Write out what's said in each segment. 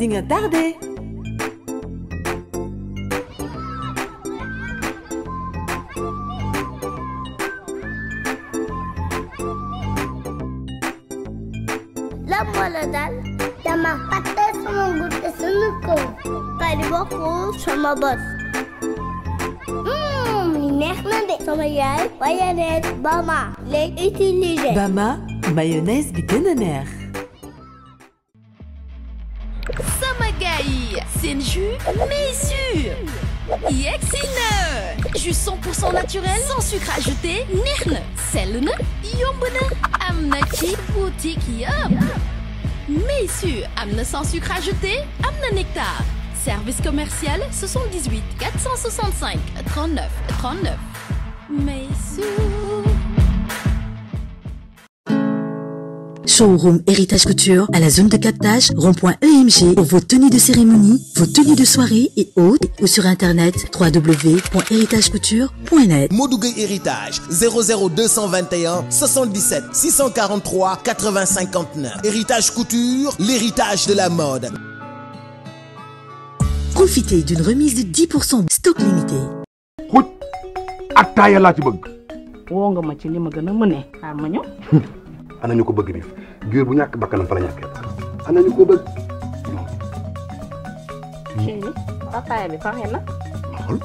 di nga tardé. lan moo la dal dama fàtte sama gudde sunu kaw bari bokkul sama bos Mmm, li neex na de sama yaay mayonnaise Bama lay utiliser Bama mayonnaise bi gën a neex. sama gars yi seen jus mais sûr yegsi na jus 100% naturel sans sucre ajouté neex na sell na yomb na am na ci boutique yëpp mais sûr am na sans sucre ajouté am na nectar service commercial 78 465 39 39 mais sûr Showroom Héritage Couture à la zone de captage rond-point EMG pour vos tenues de cérémonie, vos tenues de soirée et autres ou sur internet www.héritagecouture.net. Modou Gueye Héritage 00221 77 643 80 59 Héritage Couture, l'héritage de la mode. Profitez d'une remise de 10% stock limité. xuj attaaya laa ci bëgg woo nga ma ci li ma gën a mëne xaar ma ñëw ana ñu ko bëgg biif géer bu ñàkk bakkanam fa la ñàkkee ana ñu ko bëgg chéri ataaya bi faxe na xool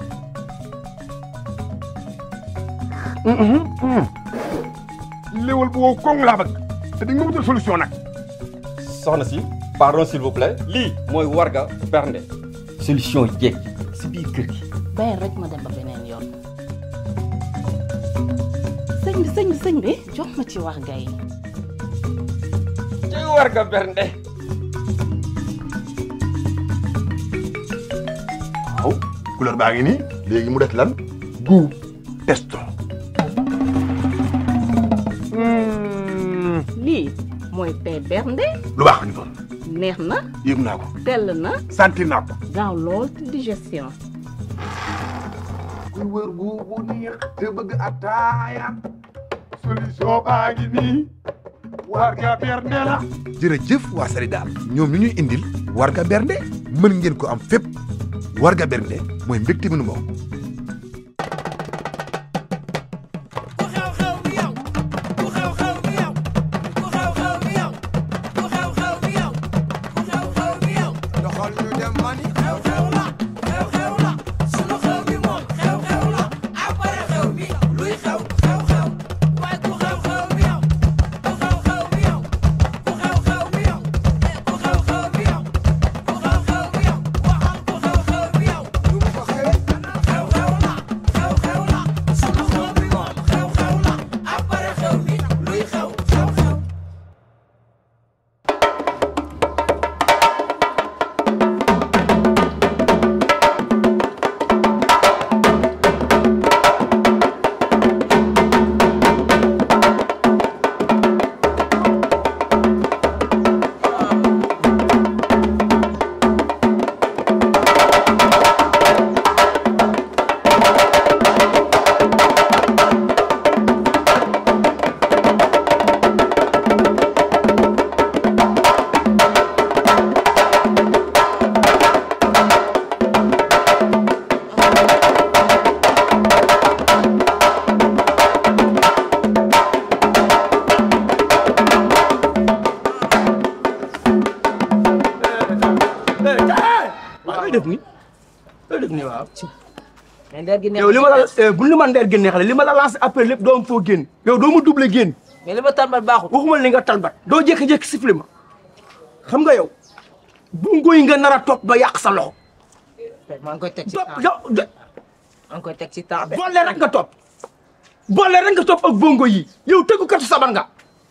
léwal bu wow koŋ laa bëgg te di nga wutal solution nag soxna si pardon s'il vous plaît lii mooy warga bernde solution jeeg si biir kër gi bàyyi rek ma dem ba beneen yoon sëñ bi sëñ bi sëñ bi jox ma ci wax gay ci warga bernde waaw couleur baa ngi nii léegi mu des lan goût testo lii mooy tey bernde lu baax ni doon neex na yëg naa ko tell na sentir naa ko gaaw lool ci digestion kuy wër gu bu neex te bëgg attaaya solution baa ngi nii warga bernde la jërëjëf waa Sénégal ñoom ñu ñuy indil warga bernde mën ngeen ko am fépp warga bernde mooy mbégte mi nu moom looy def ni looy def ni waaw mais ndeer gi neex yow li ma la bu li ma ndeer génne xale li ma la lancé après lépp doo am foo génn yow doo ma doublé génn mais li ma talbat baaxul waxuma li nga talbat doo jékki-jékki sifflé ma xam nga yow bungo yi nga nar a topp ba yàq sa loxo maa ngi koy teg ci topp temps yow de maa ngi koy teg ci temps bi boole rek nga topp boole rek nga topp ak bongo yi yow tëggukatu sabar nga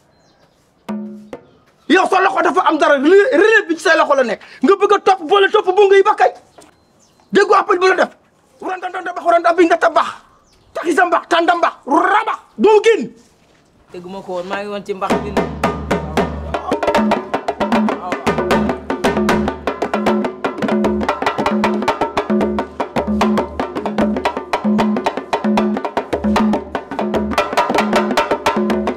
yow sa loxo dafa am dara relève bi ci say loxo la nekk nga bëgg a topp boole topp bongo yi ba kay déggu appel bu la def randa ndanda bax randa bi nga ta bax taxi sa mbax tanda mbax rabax doo génn teguma ko woon maa ngi woon ci mbax bi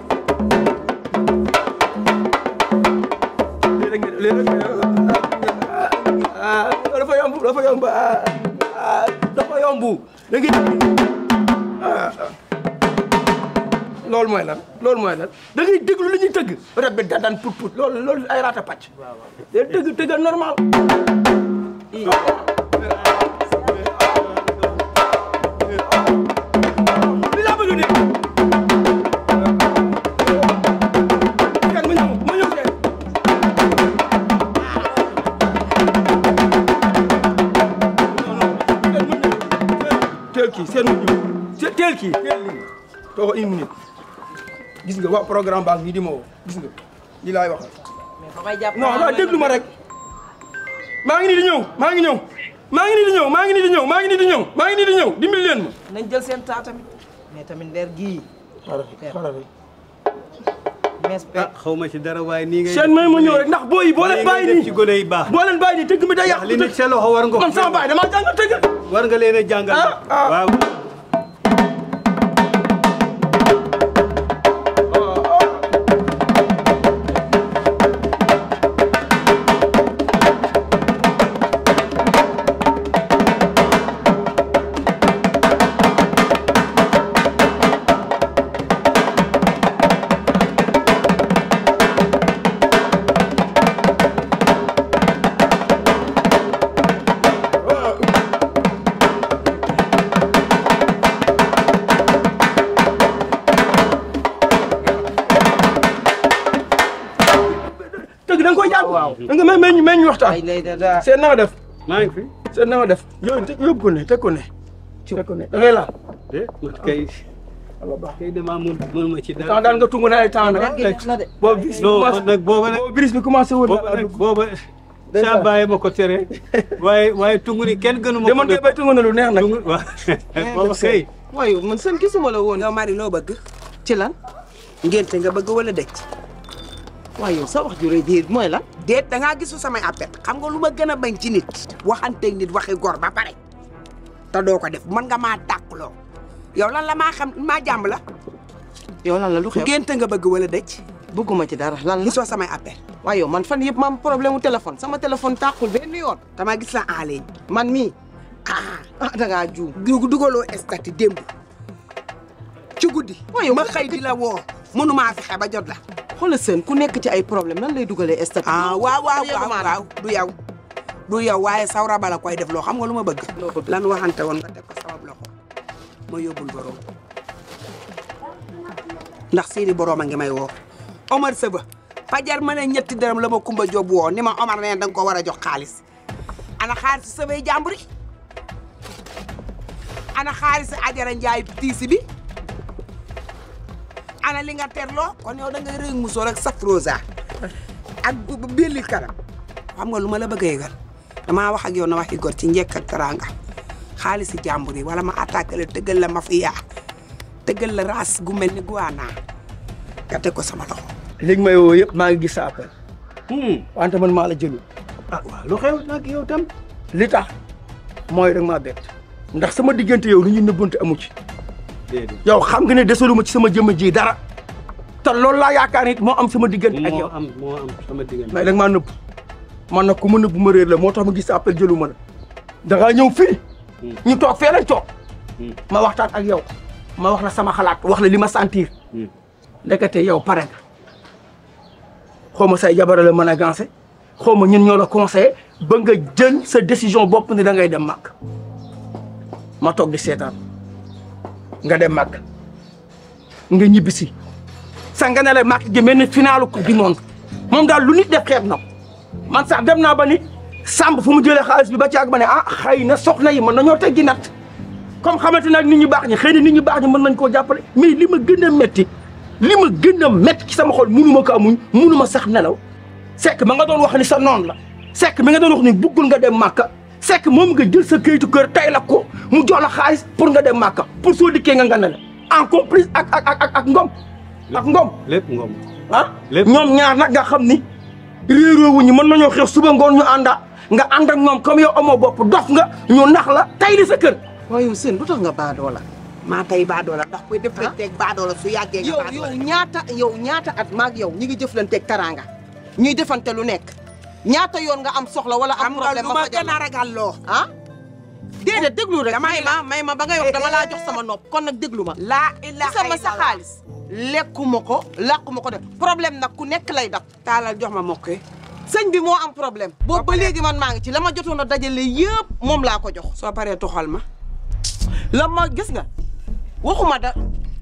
léeg-léeg nga léeg-léeg nga bu da ngay loolu mooy lan loolu mooy lan da ngay déglu li ñuy tëgg rab bi da daan put put loolu loolu ay raata pàcc day tëgg tëggal normal li laa bëgg a dégg kan ma ñëw ma ñëw tey teel kii seen mujj se teel kii teel lii tooga une minute gis nga waa programme baa ngi di ma woo gis nga lii laay waxal mais fa may jàpp non non déglu ma rek maa ngi nii di ñëw maa ngi ñëw maa ngi nii di ñëw maa ngi nii di ñëw maa ngi nii di ñëw maa ngi nii di ñëw dimbali leen ma nañ jël seen temps tamit mais tamit ndeer gii xaaral xaaral rek mees pe xaw ma ci dara waaye nii ngay seen may ma ñëw rek ndax booy yi boo leen bàyyi nii ci gone yi baax boo leen bàyyi nii tëgg mi day yàq li nekk sa loxo war nga ko man sama baay damaa jàng tëgg war nga leen a jàngal Ah, ah. waaw tëgg da nga koy jàng da nga may meññ meññ waxtaan ay lay da daa seen na nga def maa ngi fi seen na nga def yow te yóbbu ko ne teg ko ne teg ko ne da ngay laal de man kay Allah baax kay damaa mun mun ma ci temps dara daan nga tungu ne ay temps nag na de boobu bis bi non commencé man nag booba nag boobu bis bi commencé woon booba na nag booba sa bàyyi ma ko tere waaye waaye tungu ni kenn gënu ma de man kay bay tungu ne lu neex nag tungu waaw booba kay waaye man seen gisuma la woon yow Marie loo bëgg ci lan ngénte nga bëgg wala dëj waaye yow sa wax ju rëy ji mooy lan déet da ngaa gisu samay appel xam nga lu ma gën a bañ ci nit waxanteeg nit waxi gor ba pare te doo ko def mën nga maa tàqloo yow lan la maa xam maa jàmb la yow lan la lu xew ngénte nga bëgg wala dëj bëgguma ci dara lan la gisoo samay appel waaye yow man fan yëpp ma am problème mu téléphone sama téléphone tàqul benn yoon dama gis la en ligne man mii ah ah da ngaa juum dug dugaloo statut démb ci guddi waaye ma xëy di la woo mënumaa fexe ba jot la xoolal seen ku nekk ci ay problème nan lay dugalee statut ah waaw waaw Yow waaw maa waaw du yow du yow waaye sawra bala koy def loo xam nga lu ma bëgg lan waxante woon nga teg ko sabab loxo ma yóbbul borom ndax seeni borom a ngi may woo Omar Sëba fajar ma ne ñetti dërëm la ma Kumba Jóob woo ni ma Omar nee da nga ko war a jox xaalis ana xaalis sëbay jàmbur yi ana xaalis Ajara Njaay tiisi bi ana li nga terloo kon yow da ngay rëy musoo rek saf rosa ak belli kanam xam nga lu ma la bëgg a yëgal damaa wax ak yow na waxi gor ci njekk ak teraanga xaalisi jàmbur yi wala ma attaqué la tëggal la mafia tëggal la raas gu mel ni guana nga teg ko sama loxo léegi may woo yëpp maa ngi gis sa appel wante man maa la jëlu ah waaw lu xew nag yow tam li tax mooy rek maa bett ndax sama diggante yow lu ñuy nëbbante amu ci déedéet yow xam nga ne desaluma ci sama jëmm ji dara te loolu laa yaakaar nit moo am sama diggante ak moo yow am moo am sama diggante mais da nga maa nëbb man nag ku ma nëbb ma réer la moo tax ma gis sa appel jëlu ma la da ngaa ñëw fii ñu toog fee lañ toog ma waxtaan ak yow ma wax la sama xalaat wax la li ma sentir ndekete yow pare nga xaw ma say jabara la mën a gancé xaw ma ñun ñoo la conseillé ba nga jël sa décision bopp ni da ngay dem màgg ma toog di seetaan nga dem màgg nga ñibbisi sa nga ne la màgg gi mel ni finalu coupe du monde moom daal lu nit def xeeb na ko man sax dem naa ba ni sàmb fu mu jëlee xaalis bi ba ci ak ba ne ah xëy na soxna yi mën nañoo teggi natt comme xamante nag nit ñu baax ñi xëy na nit ñu baax ñi mën nañ koo jàppale mais li ma gën a métti li ma gën a métti ci sama xol munu ma ko amuñ munu ma sax nelaw sekk ma nga doon wax ni sa noon la sekk mi nga doon wax ni buggul nga dem màkka sekk moom nga jël sa këyitu kër tay la ko mu jox la xaalis pour nga dem màkka pour soo dikkee nga nga ne la en complice ak ak ak ak ngom ak ngom lépp ngom ah lépp ñoom ñaar nag nga xam ni réeróo wuñu mën nañoo xeex suba ngoon ñu ànda nga ànd ak ñoom comme yow amoo bopp dof nga ñu nax la tay di sa kër waaye yow seen lu tax nga baadoo la maa tey baadoola ndax kuy def teg baadoola su yàggee nga yow baadoola yow ñaata yow ñaata at maag yow ñi ngi jëflanteeg teraanga ñuy defante lu nekk ñaata yoon nga am soxla wala am xam nga problème lu ma ma fajal gën a ragal loo ah déedéet déglu rek damay may ma may ma ba ngay wax dama laa jox sama nopp kon nag déglu ma laa ilaha sama sa xaalis lekkuma ko làquma ko def problème nag ku nekk lay dab taalal jox ma mokkee sëñ bi moo am problème boobu ba léegi man maa ngi ci la ma jotoon a dajale yëpp moom laa ko jox soo paree tuxal ma la ma gis nga waxuma da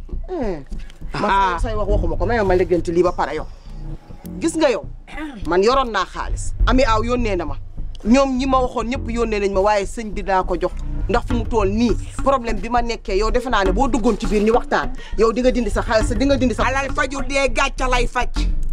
ma say wax waxuma ko may ma léggante lii ba pare yow gis nga yow man yoroon naa xaalis ami aaw yónnee na ma ñoom ñi ma waxoon ñëpp yónnee nañ ma waaye sëñ bi daa ko jox ndax fu mu tool nii problème bi ma nekkee yow defe naa ne boo duggoon ci biir ñu waxtaan yow di nga dindi sa xaalis di nga dindi sa alal faju dee gàcca lay faj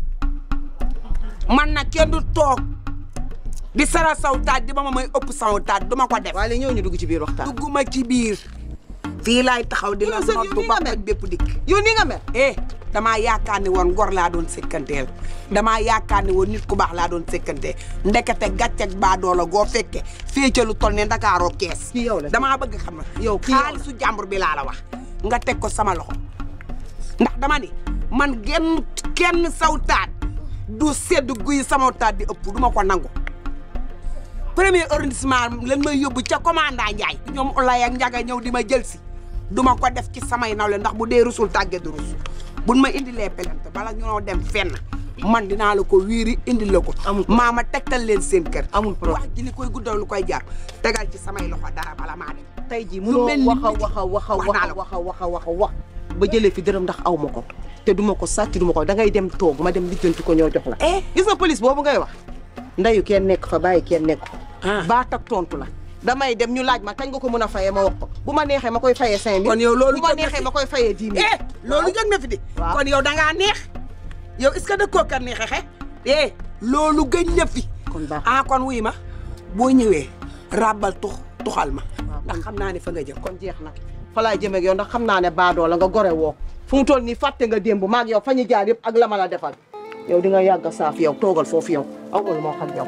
man nag kenn du toog di sara saw taat di ba ma may ëpp saw taat duma ko def waaye ñëw ñu dugg ci biir waxtaan dugguma ci biir fii laay taxaw di la Yow sëñ, yow noddu nii ba nga mel. paj bépp dikk yow nii nga mel eh damaa yaakaar ni woon gor laa doon sekkanteel damaa yaakaar ni woon nit ku baax laa doon sekkantee ndekete gàcceg baadoola goo fekke fii ca lu toll ne ndakaaroo kees yow la damaa bëgg xam na yow kii yow la. xaalisu jàmbur bi laa la wax nga teg ko sama loxo ndax dama ni man genn kenn saw taat du sedd guy sama taat di ëpp du ma ko nangu premier arrondissement lan may yóbbu ca commandant Ndiaye ñoom Olay ak Ndiaga ñëw di ma jël si du ma ko def ci samay nawle ndax bu dee rusul tàgge du rus buñ ma indilee pelante bala ñoo dem fenn man dinaa la ko wiiri indi la ko maa ma tegtal leen seen kër amul problème wax ji li koy guddal lu koy jar tegal ci samay loxo dara bala maa dem tey jii Lu munoo mel ni wax a nit. wax a wax a Wax wax naa a la ko. wax a wax a wax a wax ba jëlee fi dërëm ndax aw ma ko te duma ko sàcc duma ko da ngay dem toog ma dem lijjanti ko ñoo jox la gis nga police boobu ngay wax ndeyu kenn nekk fa bàyyi kenn nekk fa baat ak tontu la damay dem ñu laaj ma kañ nga ko mën a fayee ma wax ko bu ma neexee ma koy fayee cinq mille kon yow loolu bu ma jóg na neexee fi. ma koy fayee dix mille eh loolu jóg na fi di Waaw. kon yow da ngaa neex yow est-ce que dëkkoo kan ni xexe eh loolu gëñ na fi kon baax ah kon wuy ma boo ñëwee rabal tux tuxal ma ndax xam naa ne fa nga jëm kon jeex na fa laay jëmee ak yow ndax xam naa ne baadoo la nga gore woo fu mu toll nii fàtte nga démb maag yow fa ñu jaar yëpp ak la ma la defal yow di nga yàgg a saaf yow toogal foofu yow aw ma lu moo xam yow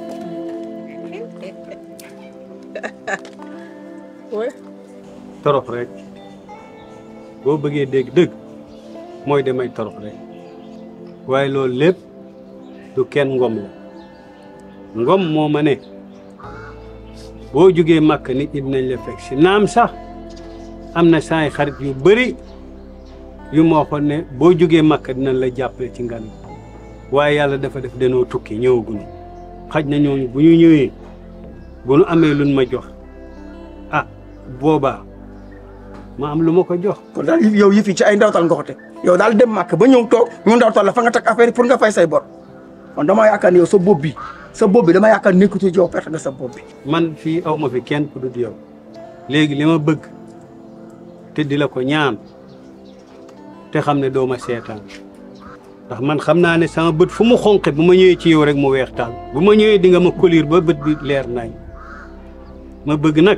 torox rek boo bëggee dégg dëgg mooy damay torox rek waaye loolu lépp du kenn ngom la ngom moo ma ne boo jógee màkk nit ñi dinañ la fekk si naam sax am na saay xarit yu bëri yu ma waxoon ne boo jógee màkk dinañ la jàppale ci ngan waaye yàlla dafa def danoo tukki ñëwaguñu xaj na ñooñu bu ñu ñëwee bu nu amee luñ ma jox ah boobaa ma am lu ma ko jox. kon daal yow yëf yi ci ay ndawtal nga ko teg yow daal dem màkk ba ñëw toog ñu ndawtal la fa nga teg affaire yi pour nga fay say bor kon dama yaakaar ne yow sa bopp bi sa bopp bi dama yaakaar nekkatu yow perte nga sa bopp bi. man fii aw ma fi kenn ku dul yow léegi li ma bëgg te di la ko ñaan te xam ne doo ma seetaan ndax man xam naa ne sama bët fu mu xonqe bu ma ñëwee ci yow rek mu weex taal bu ma ñëwee di nga ma kolir ba bët bi leer nañ ma bëgg nag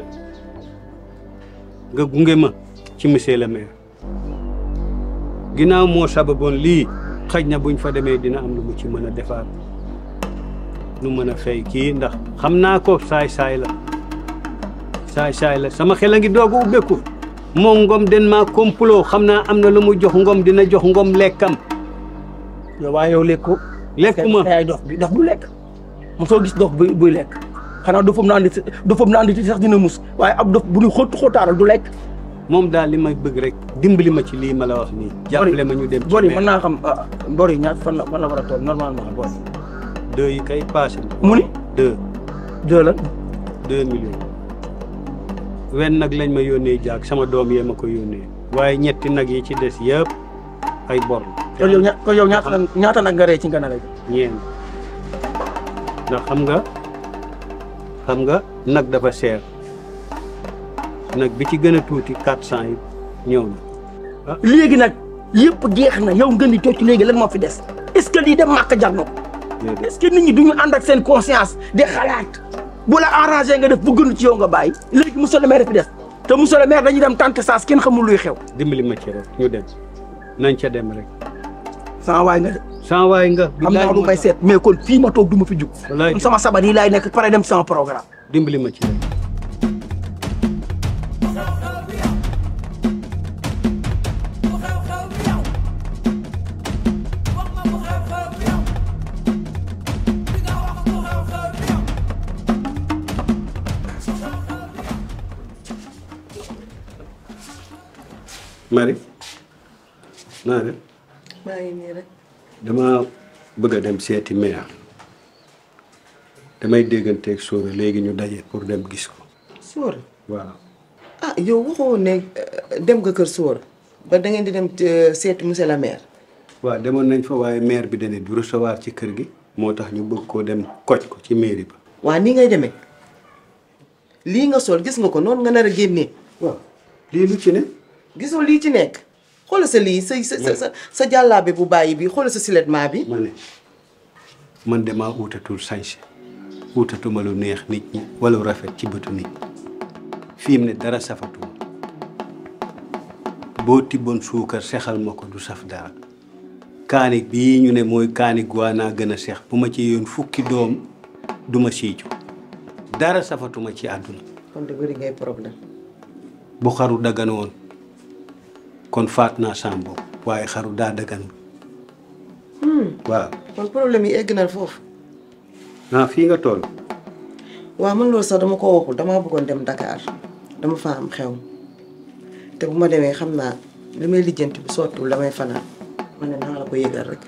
nga gunge ma ci monsieur le maire ginnaaw moo sababoon lii xëj na buñ fa demee dina am lu mu ci mën a defaat nu mën a fay kii ndax xam naa ko saay saay la saay saay la sama xel a ngi doog a ubbeeku moom ngom den maa complot xam naa am na lu mu jox ngom dina jox ngom lekkam yow waaye yow lekko lekkuma yaay dof bi dof du lekk mosoo gis dof buy buy lekk xanaa dofam na andi dofam na andi sax dina mus waaye ab dof bu ñu xóot xóotaaral du lekk moom daal li may bëgg rek dimbali ma ci lii ma la wax nii jàppale ma ñu dem ci bor yi maire. mën naa xam ah, bor yi ñaar fan la fan la war a toll normalement bor yi deux yi kay passé na mu ni deux deux la deux millions wenn nag lañ ma yónnee jaag sama doom yee ma ko yónnee waaye ñetti nag yi ci des yëpp ay bor la kon yow ña kon yow ñaata ñaata nag nga ree ci ngana rek ñeen ndax xam nga xam nga nag dafa seer nag bi ci gën a tuuti quatre cent yi ñëw na léegi nag yëpp jeex na yow ngeen di toog ci léegi lan moo fi des est-ce que lii dem màkk jar na ko est-ce que nit ñi duñu ànd ak seen conscience di xalaat bu la arrangé nga def bu gënu ci yow nga bàyyi léegi monsieur le maire fi des te monsieur le maire dañuy dem tante saas kenn xamul luy xew dimbali ma ci rek ñu dem nañ ca dem rek sans waay nga de sans waay nga am naa lu may seet mais kon fii ma toog du ma fi jug kon sama sabar yi laay nekk pare dem sama programme dimbali ma ci rek Marie naa def maa ngi nii rek dama bëgg a dem seeti maire damay dégganteeg Sora léegi ñu daje pour dem gis ko Sóora waaw ah yow waxoo ne euh, dem nga kër Sóora ba da ngeen di dem euh, seeti monsieur le maire waaw demoon nañ fa waaye maire bi dane du recevoir ci kër gi moo tax ñu bëgg koo dem koj ko ci mairie ba waa nii ngay demee lii nga sol gis nga ko noonu nga nar a génnee waaw lii lu ci ne gisoo lii ci nekk xoolal sa lii sa sa sa sa jàllaabe bu bàyyi bi xoolal sa silettement bi ma ne man damaa uutatul sañse uutatuma lu neex nit ñi wala lu rafet ci bëtu nit ñi fi mu ne dara safatuma boo tibboon suukar sexal ma ko du saf dara kaani bii ñu ne mooy kaani guwaanaa gën a sex bu ma ci yoon fukki doom du ma siicu dara safatuma ci àdduna kon de bëri ngay problème bu xaru dagan woon kon faat naa sam bopp waaye xaru daa dagan waaw kon problème yi egg na foofu ah fii nga toll waaw man loolu sax dama ko waxul damaa bëggoon dem Dakar dama fa am xew te bu ma demee xam naa li may lijjanti bu sottiwul damay fanaan ma ne naa la ko yëgal rek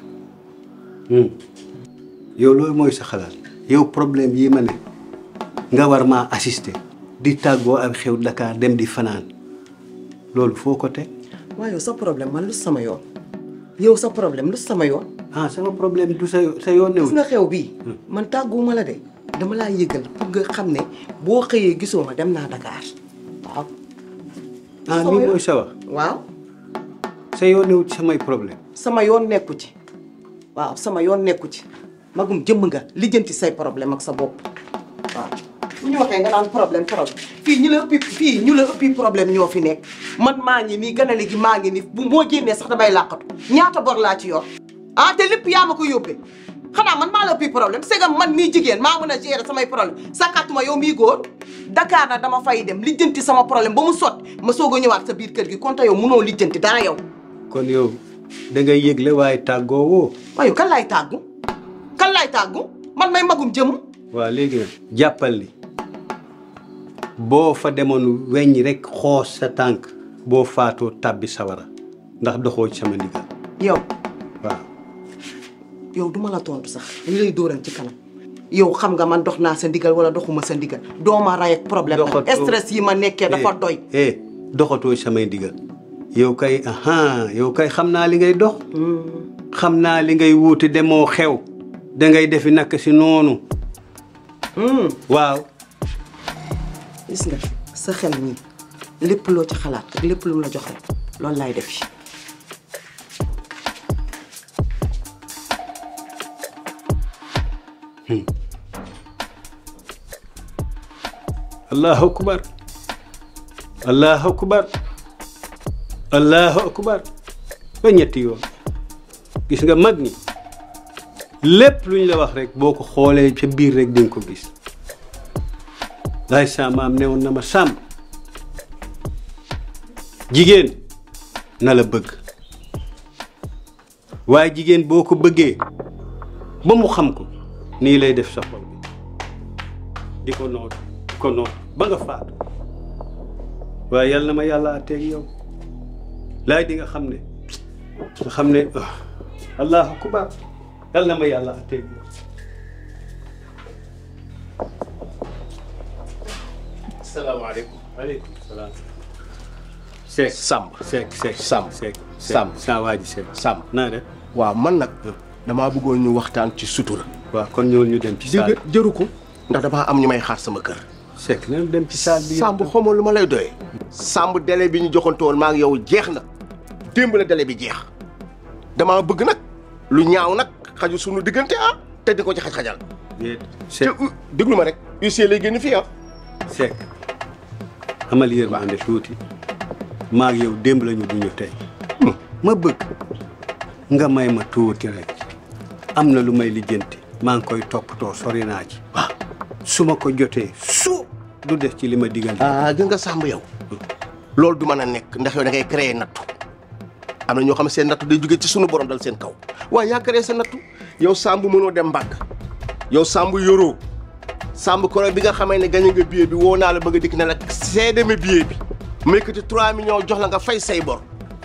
yow loolu mooy sa xalaat yow problème yi ma ne nga war maa assister di tàggoo ak xew Dakar dem di fanaan loolu foo ko teg waaw yow sa problème man lu sama yoon yow sa problème lu sama yoon ah sama problème du sa sa yoon gis newul nga xew bii man tàgguwuma la de dama laa yëgal pour nga xam ne boo xëyee gisoo ma dem naa Dakar waaw ah lii mooy sa wax waaw sa yoon newul ci samay problème sama yoon nekku ci waaw sama yoon nekku ci magum jëmm nga lijjanti say problème ak sa bopp waaw bu ñu waxee nga naan problème problème fii ñu la ëppi fii ñu la ëppi problème ñoo fi nekk man maa ngi nii ganale gi maa ngi nii bu moo génnee sax damay làqatu ñaata bor laa ci yor ah te lépp yaa ma ko yóbbee xanaa man maa la ëppi problème c'est que man mii jigéen maa mën a gérer samay problème sàkkaatuma yow mii góor Dakar na dama fay dem lijjanti sama problème ba mu sot ma soog a ñëwaat sa biir kër gi konte yow munoo lijjanti dara yow kon yow da ngay yëgle waaye tàggoo woo waaye kan laay tàggu kan laay tàggu man may magum jëm waaw léegi nag jàppal ni boo fa demoon weñ rek xoos sa tànk boo faatoo tàbbi sawara ndax doxoo ci sama ndigal yow waaw yow duma la tontu sax li lay dóoran ci kanam yow xam nga man dox naa sa ndigal wala doxuma sa ndigal dooma ray ak problème Doxatoo. stress yi ma nekkee dafa doy eh doxatoo ci samay ndigal yow kay aha yow kay xam naa li ngay dox xam naa li ngay wuuti demoo xew da ngay defi nak si noonu waaw gis nga sa xel nii lépp loo ci xalaat ak lépp lu mu la jox rek loolu laay def allahu akbar allahu akbar allahu akbar ba ñetti yoon gis nga mag ñi lépp lu ñu la wax rek boo ko xoolee ca biir rek di nga ko gis laay saamaam newoon na ma sàmm jigéen na la bëgg waaye jigéen boo ko bëggee ba mu xam ko nii lay def sa xol bi di ko noot di ko noot ba nga faatu waaye yal na ma yàlla àtteeg yow laay di nga xam ne nga xam ne ah, allahu akbar yal na ma yàlla àtteeg yow salaamaaleykum. waaleykum salaam. Seck Samb. Seck Seck Samb. Seck Samb. saa waa ji Seck Samb. naa def waaw man nag damaa bëggoon ñu waxtaan ci sutura. waaw kon ñëwul ñu dem ci saal jë jëru ko ndax damaa am ñu may xaar sama kër. Seck nañu dem ci saal bi Samb xamoo lu ma lay doyee. Samb délai bi ñu joxante woon maa ngi yow jeex na démb la délai bi jeex damaa bëgg nag lu ñaaw nag xaju sunu diggante ah te di ko ci xaj-xajal. déet te Seck u- déglu ma rek huissier lay génn fii ah. Seck amal yërmande tuuti maa ak yow démb lañu duñu tey ma bëgg nga may ma tuuti rek am na lu may lijjanti maa ngi koy toppatoo sori naa ci waaw su ma ko jotee su du def ci li ma digal ah gën nga Samb yow loolu du mën a nekk ndax yow da ngay créer nattu am na ñoo xam ne seen nattu day jóge ci sunu borom dal seen kaw waaye yaa créer sa nattu yow Samb mënoo dem mbàgg yow Samb yoroo Samb koro bi nga xamee ne gañe nga billet bi woo naa la bëgg a dikk ne la seede ma billet bi ma yëkkati 3 millions jox la nga fay say bor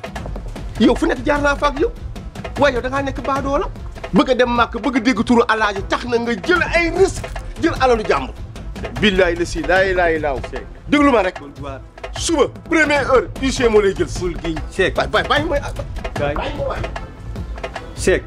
yow fu nekk jaar naa fa ak yow waaye yow da ngaa nekk baadoo la bëgg a dem màkk bëgg a dégg turu alaaji tax na nga jël ay risque jël alalu jàmbur billaay la si laay laay laaw déglu ma rek suba première heure huissier moo lay jël si bul giñ Seck bay bay bàyyi mooy kaay bàyyi ma waay Seck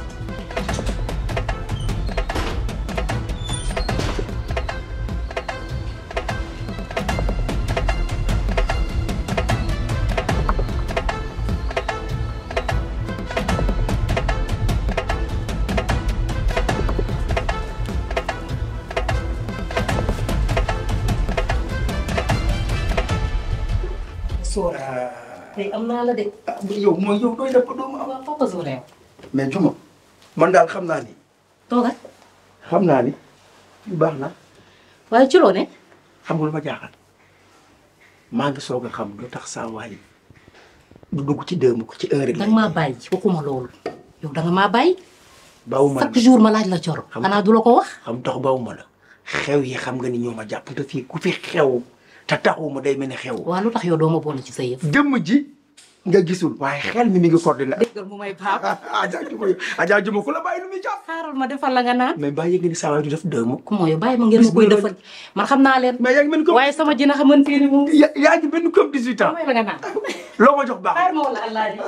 Sora. tey am naa la de. ah yow mooy yow doy na ko doomu am. waaw papa Sora yow. mais Juma man daal xam naa ni. toogal. xam naa ni yu baax na waaye ci loo ne. xam nga lu ma jaaxal maa ngi soog a xam lu tax saa waay du dugg ci démb ko ci heure danga maa bàyyi waxuma loolu. yow danga maa bàyyi. bawuma chaque jour ma laaj la coro. xanaa du la ko wax. xam tax bawuma la xew yi xam nga ni ñoo ma jàpp te fii ku fi xew te taxuma day mel ni xew. waaw lu tax yow doo ma boole ci sa yëf. jëmm ji nga gisul waaye xel mi mi ngi coordonné. déggal mu may baab. Adja Juma Adja Juma ku la bàyyi lu muy jàpp. xaaral ma defal la nga naan. mais bàyyi nga ni saa waay du def dëmm. ku mooy bàyyi ma ngeen ma koy defal man xam naa leen. mais yaa ngi mel comme waaye sama jina xamante ni moom. ya yaa ngi benn comme 18 ans. may la nga naan. loo ma jox baax xaaral ma wala allah ji.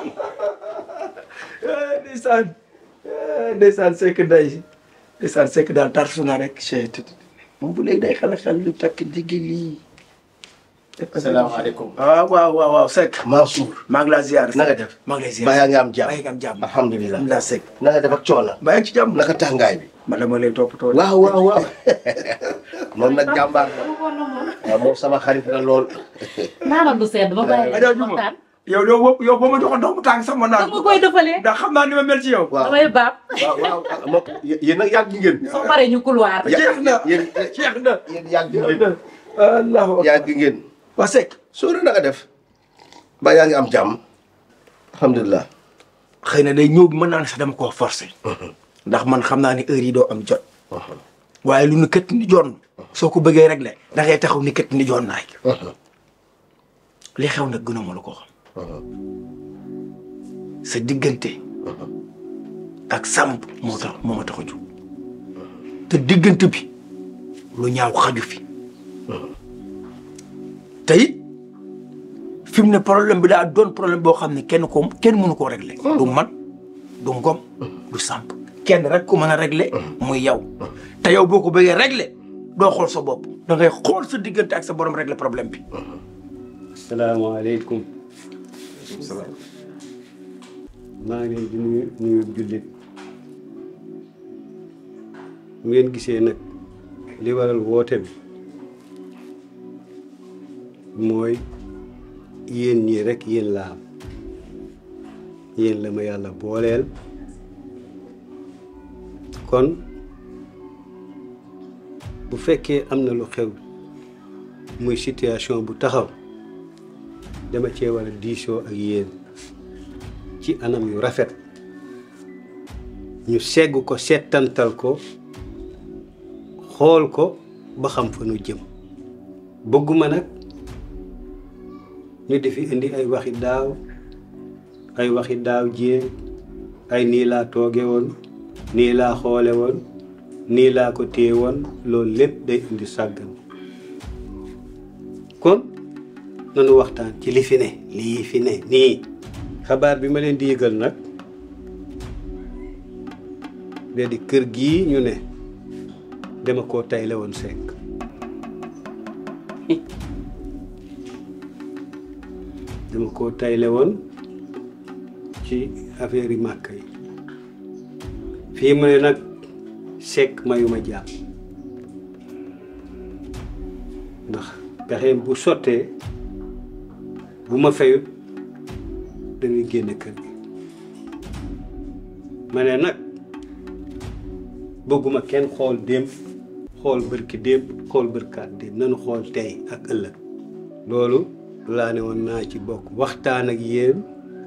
ndeysaan ndeysaan sekk day ndeysaan sekk daal tarsu na rek chet moom bu léegi day xala xel lu takk diggi lii asalaamaaleykum waaw waaw waaw waaw sekk Mansour maa ngi laa ziar na nga def maa ngi lay ziar ba yaa ngi am jàmm maa ngi am jàmm alhamdulilah alhamdulilah sekk na nga def ak coono maa ngi ci jàmm naka tàngaay bi ma dama lay toppatoo waaw waaw waaw moom nag jàmbaar la waaw moom sama xarit la lool naanal lu sedd ma bàyyi Adja leen Juma waxtaan. yow doo wo- yow boo ma joxoon ndox mu tàng sax ma naan dama koy defalee. ndax xam naa ni ma mel ci yow waaw damay baab. waaw waaw moom yéen nag yàgg ngeen soo paree ñu couloir. jeex na yéen jeex na yéen yàgg jeex ngeen na allahu akbar yàgg ngeen waa sekk Sóora na nga def ba yaa ngi am jàmm alhamdulilah xëy na day ñëw bi mën naa ne sax dama koo forcé ndax man xam naa ni heure yi doo am jot waaye lu nu kët ni joon soo ko bëggee réglé da ngay taxaw ni kët ni joon naay li xew nag gënuma la ko xam sa diggante ak sàmb moo tax moo ma tax a jóg te diggante bi lu ñaaw xaju fi te it fi mu ne problème bi daa doon problème boo xam ne kenn ko kenn mënu koo réglé du man du ngom du sàmp kenn rek ko mën a réglé muy yow te yow boo ko bëggee réglé doo xool sa bopp da ngay xool sa diggante ak sa borom réglé problème bi salaamaaleykum maa ngi leen di nuyu nuyu jullit bu ngeen gisee nag li waral woote bi mooy yéen ñii rek yéen laa am yéen la ma yàlla booleel kon bu fekkee am na lu xew muy situation bu taxaw dama cee war a diisoo ak yéen ci anam yu rafet ñu segg ko settantal ko xool ko ba xam fa nu jëm bëgguma nag ñu defi indi ay waxi daaw ay waxi daaw jéeg ay nii laa tooge woon nii laa xoole woon nii laa ko téye woon loolu lépp day indi sàggan kon nanu waxtaan ci li fi ne lii fi ne nii xabaar bi ma leen di yëgal nag de di kër gii ñu ne dama koo tayle woon sekk dama koo tayle woon ci affaire yi màkk yi fii mu ne nag sekk mayuma jàpp ndax pexeem bu sottee bu ma fayut dañuy génn kër gi ma ne nag bëgguma kenn xool démb xool bërki démb xool bërkaat démb nanu xool tey ak ëllëg loolu laa ne woon naa ci bokk waxtaan ak yéen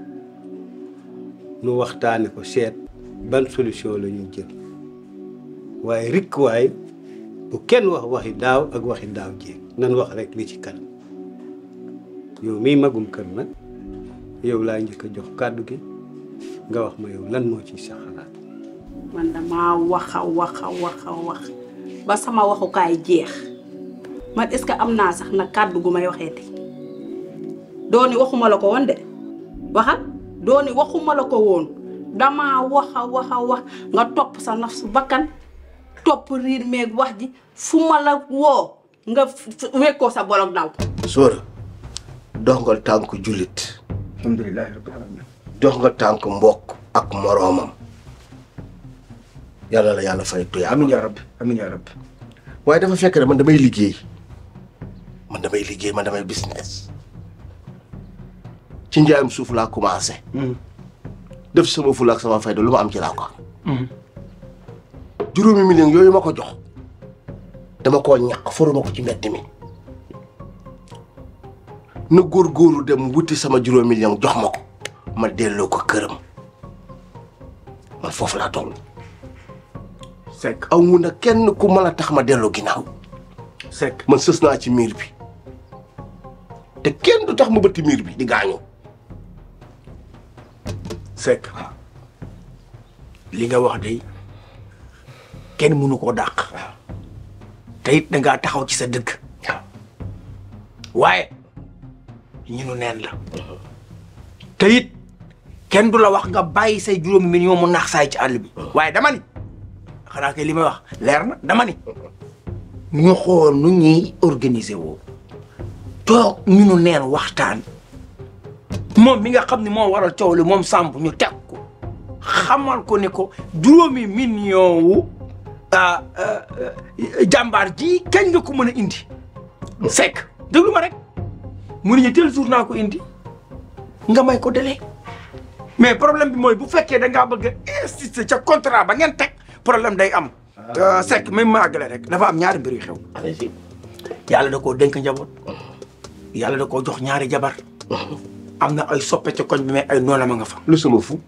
nu waxtaane ko seet ban solution la ñu jël waaye rikk waay bu kenn wax waxi daaw ak waxi daaw jéeg nan wax rek li ci kanam yow mii magum kër nag yow laa njëkk a jox kàddu gi nga wax ma yow lan moo ci sa xalaat man damaa wax a wax a wax a wax ba sama waxukaay jeex man est-ce que am naa sax nag kàddu gu may waxee te dooni waxuma la ko woon de waxal dooni waxuma la ko woon damaa wax a wax a wax nga topp sa naf su bakkan topp riir meeg wax ji fu ma la woo nga wekkoo sa bolog daw sóora dox nga tànk jullit alhamdulilahi rabbil alamin dox nga tànk mbokk ak moroomam yàlla la yàlla fay tuyaa amin yaa rabbi amin yaa rabbi waaye dafa fekk ne man damay liggéey man damay liggéey man damay business ci njaayam suuf laa commencé def sama fula ak sama fayda lu ma am ci laa ko am juróomi million yooyu ma ko jox dama koo ñàkk foruma ko ci mbedd mi na góorgóorlu dem wuti sama juróomi million jox ma ko ma delloo ko këram man foofu laa toll Seck aw mu na kenn ku mën a tax ma delloo ginnaaw Seck man sës naa ci miir bi te kenn du tax ma bëtti miir bi di gaañu Seck li nga wax de kenn mënu koo dàq te it da ngaa taxaw ci sa dëgg waaye ñu nu neen la te it kenn du la wax nga bàyyi say juróomi million mu naax saay ci àll bi waaye dama ni xanaa kay li may wax leer na dama ni ñu xool nu ñuy organiser woo toog ñu nu neen waxtaan moom mi nga xam ne moo waral coow li moom Samb ñu teg ko xamal ko ne ko juróomi million wu ah, ah, ah, jàmbaar ji kañ nga ko mën a indi Seck déglu ma rek mu ne ñu tel jour naa ko indi nga may ko délai mais problème bi mooy bu fekkee da ngaa bëgg a insister ca contrat ba ngeen teg problème day am. Seck même ma àggale rek dafa am ñaari mbir yu xew. yàlla da koo dénk njaboot yàlla da koo jox ñaari jabar am na ay soppe ca koñ bi mais ay noonam a nga fa. lu sama fu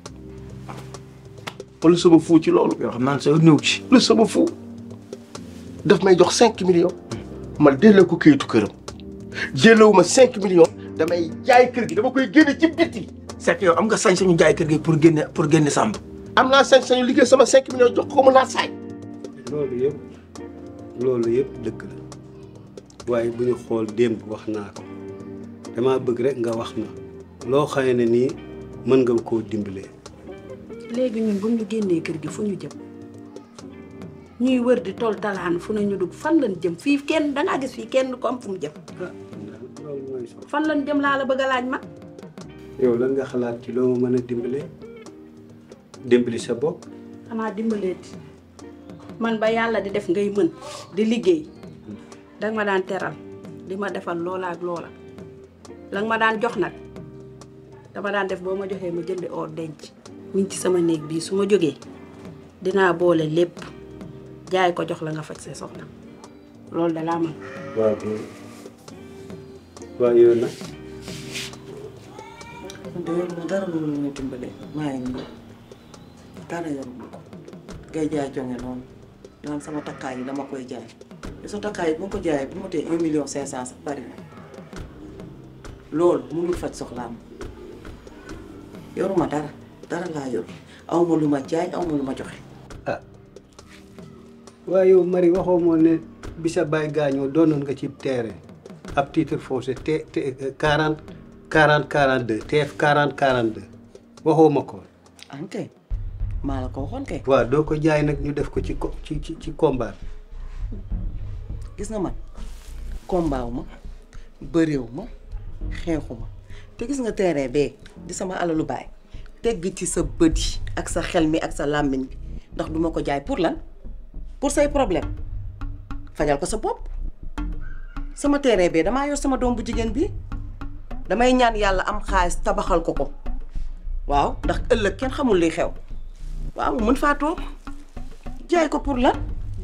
lu sama fu ci loolu. yoo xam naa ne sa néew ci. lu sama fu daf may jox cinq millions ma delloo ko kayitu këram delloo ma cinq millions damay jaay kër gi dama koy génne ci biti. Seck yow am nga sañ-sañu jaay kër gi pour génne pour génne Samb. am naa sañ-sañu liggéey sama cinq millions jox ko mu naa saay. loolu yëpp loolu yëpp dëgg la waaye bu ñu xool démb wax naa ko dama bëgg rek nga wax ma loo xëy ne nii mën nga koo dimbalee léegi ñun bu ñu génnee kër gi fu ñu jëm ñuy wër di tool talaan fu ne ñu dugg fan lañ jëm fii kenn dangaa gis fii kenn ko am fu mu jëm loolu mooy so fan lañ jëm laa la bëgg a laaj ma yow lan nga xalaat ci loo ma mën a dimbalee dimbali sa bopp xanaa dimbaleeti man ba yàlla di def ngay mën di liggéey danga ma daan teral di ma defal loola ak loola la nga ma daan jox nag dama daan def boo ma joxee ma jëndi or denc mi ngi ci sama néeg bii su ma jógee dinaa boole lépp jaay ko jox la nga faj sa soxla loolu da laa mën waaw waaw yow nag de yoruma dara lu mu ñu dimbalee maa ngi nii dara yoruma ko ngay jaay jonge noonu naan sama takkaay yi dama koy jaay te sa takkaay yi bu ma ko jaayee bu ma tee un million cinq cent sax bari na loolu mënul faj soxlaam yoruma dara dara laa yor aw ma lu ma jaay aw ma lu ma joxe waaye yow Marie waxoo moo ne bi sa baay gaañoo doonoon nga ci terrain ab titre foncier te te quarante quarante quarante deux TF quarante quarante deux waxoo ma ko. an kay maa la ko waxoon kay waaw doo ko jaay nag ñu def ko ci ko ci ci ci combat gis nga man combat wu ma bëreewu ma xeexu ma te gis nga terrain bee di sama alalu baay tegg ci sa bët yi ak sa xel mi ak sa làmmiñ bi ndax duma ko jaay pour lan pour say problème fajal ko sa bopp sama terrain bee damaa yor sama doom bu jigéen bi damay ñaan yàlla am xaalis tabaxal ko ko waaw ndax ëllëg kenn xamul liy xew waaw mu mën faa toog jaay ko pour lan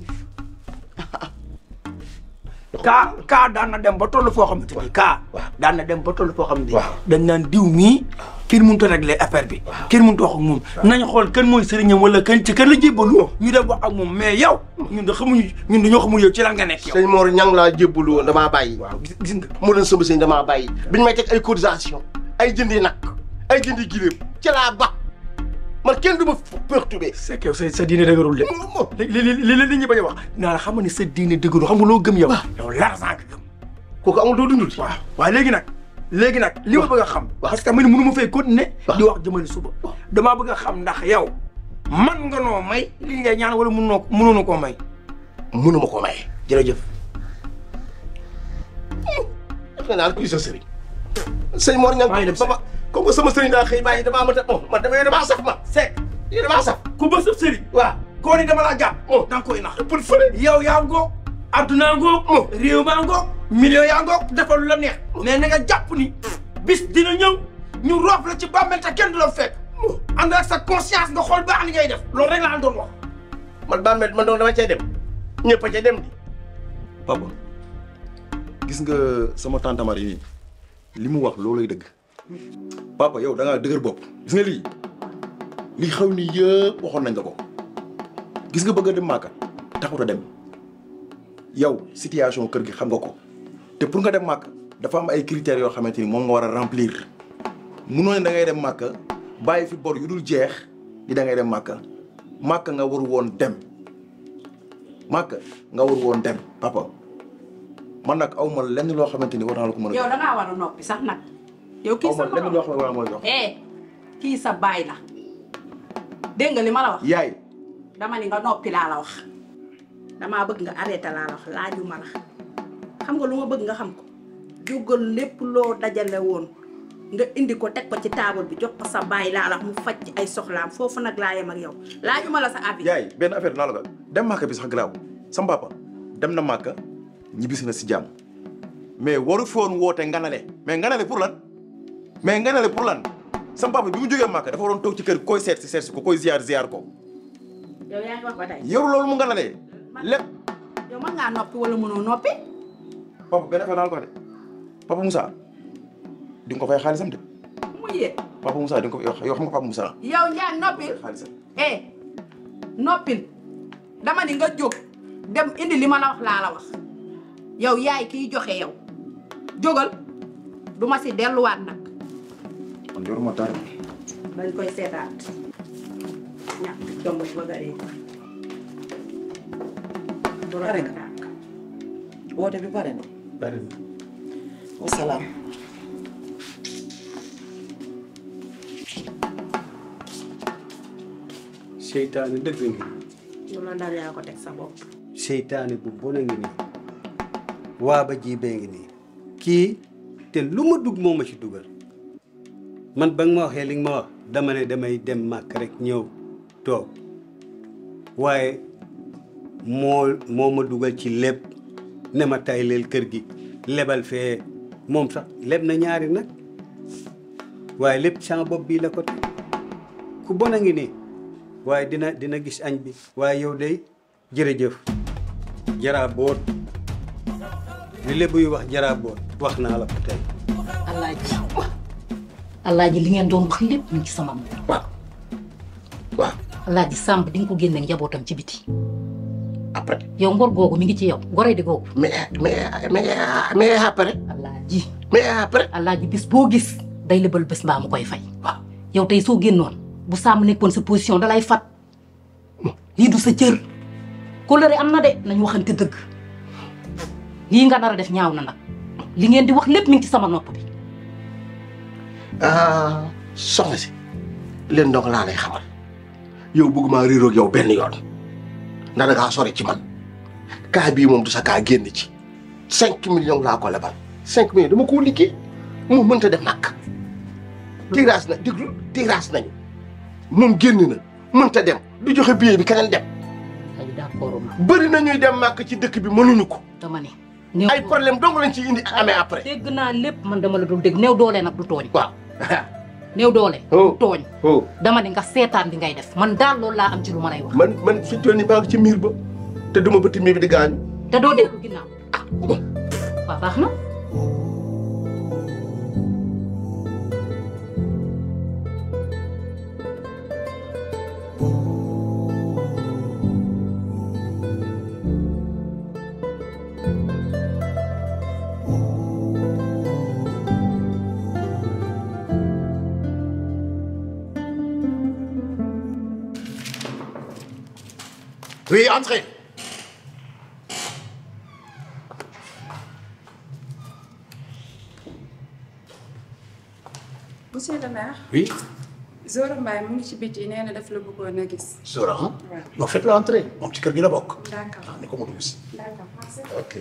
kaa kaa daan na dem ba toll foo xamante ni kaa daan na dem ba toll foo xamante ni dañ naan diw mii kenn mënut a régler affaire bi kenn mënut a wax ak moom nañ xool kan mooy sëriñam wala kan ci kan la jébbalu ñu dem wax ak moom mais yow ñun da xamuñu ñun dañoo xamul yow ci lan nga nekk yow sëñ Mor ñang laa jébbalu woon damaa bàyyi. gis nga mu doon sama sëñ damaa bàyyi. biñ may teg ay cotisation ay jëndi nag ay jëndi gileem ci laa ba man kenn du ma perturbé. c'est que sa sa diine dëgërul de. li li li li nit ñi bañ a wax naa la xam nga ne sa diine dëgërul xam nga loo gëm yow. yow l'argent nga gëm. kooku amul doo dundul. waaw waaye léegi nag léegi nag li ma bëgg a xam. parce que man mënu ma fay continuer. di wax jëmale suba. damaa bëgg a xam ndax yow man nga noo may li ngay ñaan wala mënoo mënoonu koo may. mënuma koo may. jërëjëf. defe naa kuy sa sëriñ. sëñ Mor Niang ba comme que sama sëriñ daa xëy bàyyi damaa mën a bon man damay damaa saf ma. Seck lii damaa saf. ku ba sëf sëriñ. waaw koo ni dama laa jàpp. da nga koy nax. pour fële. yow yaa ngoog. addunaa ngoog. réew maa ngoog. million yaa ngoog defal lu la neex. mais na nga jàpp ni bis dina ñëw ñu roof la ci bàmmeel te kenn du la fekk. ànd ak sa conscience nga xool baax li ngay def loolu rek laa doon wax. man bàmmeel man doon dama cay dem ñëpp a cay dem di. papa gis nga sama tante Marie li mu wax loolay dëgg papa yow da ngaa dëgër bopp gis nga lii lii xaw ni yëpp waxoon nañ la ko gis nga bëgg a dem Màkka taxut a dem yow situation kër gi xam nga ko te pour nga dem Màkka dafa am ay critères yoo xamante ni moom nga war a remplir munoo ne da ngay dem Màkka bàyyi fi bor yu dul jeex di da ngay dem Màkka Màkka nga war woon dem Màkka nga war woon dem papa man nag aw ma lenn loo xamante ni war naa la ko mën a yow da ngaa war a noppi sax nag. yow kii aw sa ma lenn loo xam ne war naa mooy jox eh kii sa baay la dégg nga li ma la wax. yaay dama ni nga noppi laa la wax damaa bëgg nga arrêté laa la wax laaju ma la xam nga lu ma bëgg nga xam ko jógal lépp loo dajale woon nga indi ko teg ko ci taabal bi jox ko sa baay laa la wax mu faj ci ay soxlaam foofu nag laa yem ak yow laaju ma la sa avis. yaay benn affaire naa la ko dem Màkka bi sax garaaw sama papa dem na Màkka ñibbisi na si jàmm mais waru fi woon woote nganale mais nganale pour lan mais nganale pour lan sama papa bi mu jógee Màkka dafa waroon toog ci kër koy seet si seet si ko koy ziar ziar ko yow yaa ngi wax ba tey. yow loolu mu nganalee lépp yow mën ngaa noppi wala mënoo noppi. papa benn affaire naa la ko de papa Moussa di nga ko fay xaalisam de mu yee. papa Moussa di nga ko yow xam nga papa Moussa yow Ndiaye noppil xaalisam eh noppil dama ni nga jóg dem indi li ma la wax laa la wax yow yaay kiy joxe yow jógal du ma si delluwaat nag man yoruma dara dañ koy seetaat ñàkk jomb ba gëree pare nga woote bi pare na bari wasalaam seytaane dëgg ngi lu la dal yaa ko teg sa bopp seytaane bu bon a ngi nii waa ba ji bee ngi nii kii te lu ma dugg moo ma ci dugal man ba nga ma waxee li nga ma wax dama ne damay dem màkk rek ñëw toog waaye moo moo ma dugal ci lépp ne ma tayleel kër gi lebal fee moom sax leb na ñaari nag waaye lépp sama bopp bii la ko teg ku bon a ngi nii waaye dina dina gis añ bi waaye yow day jërëjëf jaraa boot li lébu yu wax jaraa boot wax naa la ko tey alaaji alaaji li ngeen doon wax lépp mu ngi ci sama nopp waaw waaw alaaji sàmb di nga ko génne njabootam ci biti après yow ngor googu mi ngi ci yow ngoree di googu mais mais mais mais après alaaji mais après alaaji bis boo gis day lebal bés mbaa mu koy fay waaw yow tey soo génnoon bu sàmm nekkoon sa position dalay fat lii du sa cër kóllëre am na de nañ waxante dëgg lii nga nar a def ñaaw na nag li ngeen di wax lépp mi ngi ci sama nopp bi ah soxna si leen donc laa lay xamal yow bëgguma réeroog yow benn yoon ndax da ngaa sori ci man kaa bii moom du sa kaa génn ci cinq millions laa ko lebal cinq millions dama koo liggéey mu mënta def nag tirage na déglu tirage nañu moom génn na mënta dem du joxe billet bi keneen dem ay d'accord ma bëri na ñuy dem màkk ci dëkk bi mënuñu ko dama ne ay problème dong lañ ci indi amee après dégg naa lépp man dama la dul dégg néew doole nag du tooñ waaw néew doole du tooñ oh dama ne nga seetaan li ngay def man daal loolu laa am ci lu ma lay wax man man fi toll nii maa ngi ci miir ba te duma bëtt miir bi di gaañu te doo dellu ginnaaw waaw baax na Oui, entrez. monsieur le maire Oui, Zora Mbaye mu ngi ci biti nee na daf la bëggoon a gis. Zora. hein? waaw Non, faites-le entrer. Mon petit cœur, il a bok. d'accord ni ko mu dugg si. d'accord merci. Ok.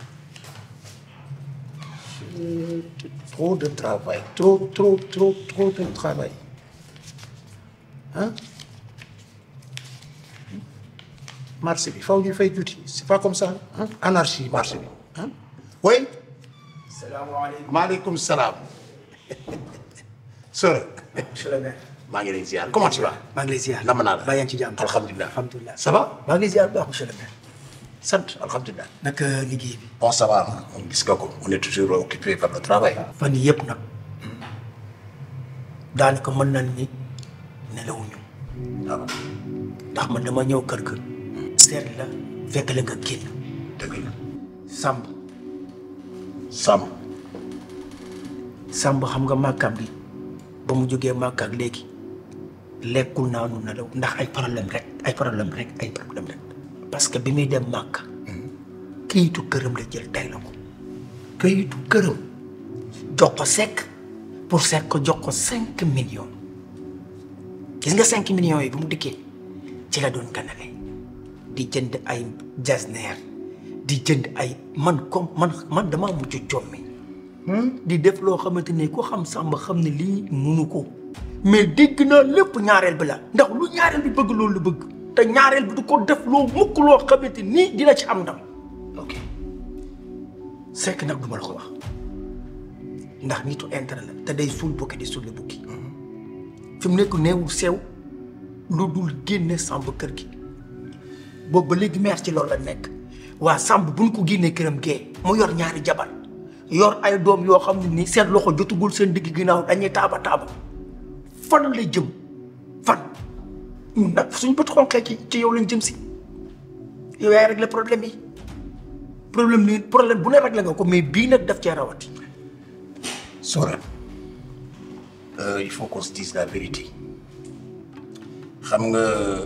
Euh, Trop de travail. Trop, trop, trop, trop de travail. Hein? Marché bi faw ñu fay juuti c'est pas comme ça hein? anarchie marché bi hein? oui salaamaaleykum maaleykum salaam Sora monsieur le maire. maa ngi lay ziar comment tu vas maa ngi lay ziar. nam naa la baa yaa ngi ci jàmm. alhamdulilah alhamdulilah. ça va maa ngi lay ziar bu baax monsieur le maire. sant alhamdulilah naka liggéey bi. bon ça va on gis nga ko on est toujours occupé par le travail fan yii yëpp nag daanaka mën nañ ni nelawuñu. waaw ndax man dama ñëw kër ga. seet la fekk la nga génn. dëgg la Samb. Samb. Samb xam nga màkkam bi ba mu jógee màkk ak léegi lekkul naanu nelaw ndax ay problème rek ay problème rek ay problème rek. parce que bi muy dem màkk këyitu këram la jël tey la ko këyitu këram jox ko sekk pour sekk ko jox ko cinq millions gis nga cinq millions yi bu mu dikkee ci la doon ganale di jënd ay jasneer di jënd ay man comme man man damaa mujj jommi di def loo xamante ne ku xam sàmba xam ne lii munu ko mais dégg naa lépp ñaareel bi la ndax lu ñaareel bi bëgg loolu lu bëgg te ñaareel bi du ko def loo mukk loo xamante nii dina ci am ndam ok sekk nag du ma la ko wax ndax nitu intérêt la te day suul bukki di suul bukki fi mu nekk neewul sew lu dul génne sàmb kër gi boobu ba léegi meer ci loolu la nekk waa sàmb buñ ko génnee këram gee mu yor ñaari jabar yor ay doom yoo xam ne ni seen loxo jotugul seen digg ginnaaw dañuy taaba taaba fan la jëm fan ñun nag suñ bët xonqee ci ci yow lañ jëm si yow yaay régler problème yi problème ni problème bu ne régler nga ko mais bii nag daf cee rawati Sora euh, il faut qu'on se dise la vérité xam nga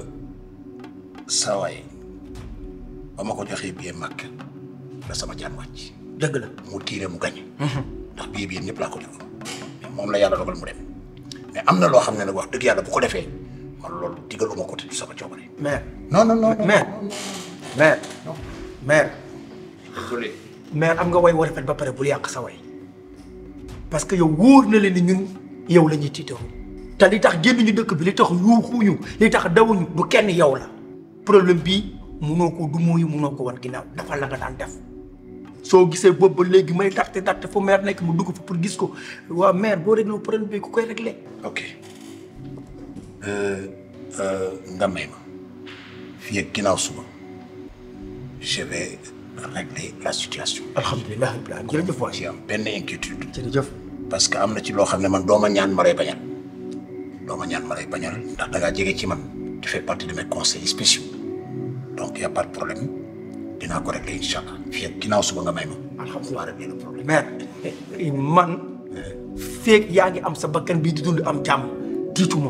saawaay ba ma ko joxee billet màkk la sama jaan wàcc dëgg la mu tiire mu gañe ndax billet bi yéen ñëpp laa ko jox mais moom la yàlla dogal mu dem mais am na loo xam ne nag wax dëgg yàlla bu ko defee man loolu digaluma ko te du sama coobare maire non non non maire maire maire désolé maire am nga way war a fet ba pare bul yàq sa way parce que yow wóor na leen ni ñun yow la ñuy tiitaru te li tax génn ñu dëkk bi li tax yuuxuñu li tax dawuñu du kenn yow la problème bii munoo ko du mooyu munoo ko wan ginnaaw dafa la nga daan def soo gisee boobu ba léegi may darte darte fu maire nekk mu dugg fa pour gis ko waa maire boo réglé problème bi ku koy réglé ok euh, euh, nga may ma fii ak ginnaaw suba je vais régler la situation. alhamdulilah rabbil alamin jërëjëf waay ci am benn inquiétude. jërëjëf parce que am na ci loo xam ne man dooma ñaan ma lay bañal dooma ñaan ma lay bañal ndax da ngaa jege ci man tu fais partie de mes conseils spéciaux donc y a pas de problème dinaa ko régler incha allah fii ak ginnaaw suba nga may ma. alhamdulilah régler le problème. maire man feeg yaa ngi am sa bakkan bii di dund am jàmm tiituma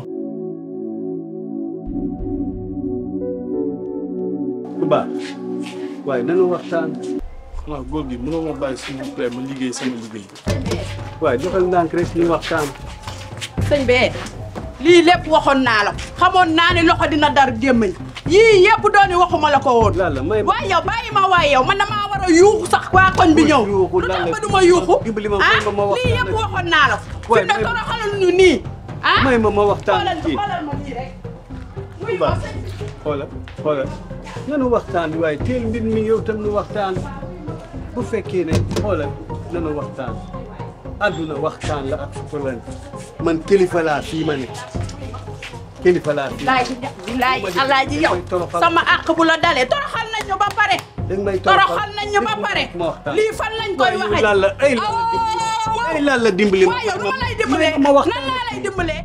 bu baax waaye nanu waxtaan waaw góor gi mënoo ma bàyyi s'il vous plaît ma liggéey sama liggéey. waaye defal ndànk rek ñu waxtaan sëñ bee lii lépp waxoon naa la xamoon naa ne loxo dina dar gémmañ yii yëpp dooni waxuma la ko woon waaye yow bàyyi ma waaye yow man damaa war a yuuxu sax waa koñ bi ñëw lu tax ba du ma yuuxu ah lii yëpp waxoon naa la fi mu ne toroxalal ñu nii ah may ma ma waxtaan xoolal kii xoolal ma nii rek bu baax xoola xoola nanu waxtaan waaye teel mbir mi yow tam nu waxtaan bu fekkee ne xoola nanu waxtaan àdduna waxtaan la ak sukulan man kilifa laa fii ma ne kilifa laa fii laaji bilaay alaaji yow sama àq bu la dalee toroxal nañ ñu ba pare danga may toroxal nañ ñu ba pare lii fan lañ koy waxee lan la ay lan la ay lan la dimbali waaye yow nu ma lay dimbalee ma wax nan laa lay dimbalee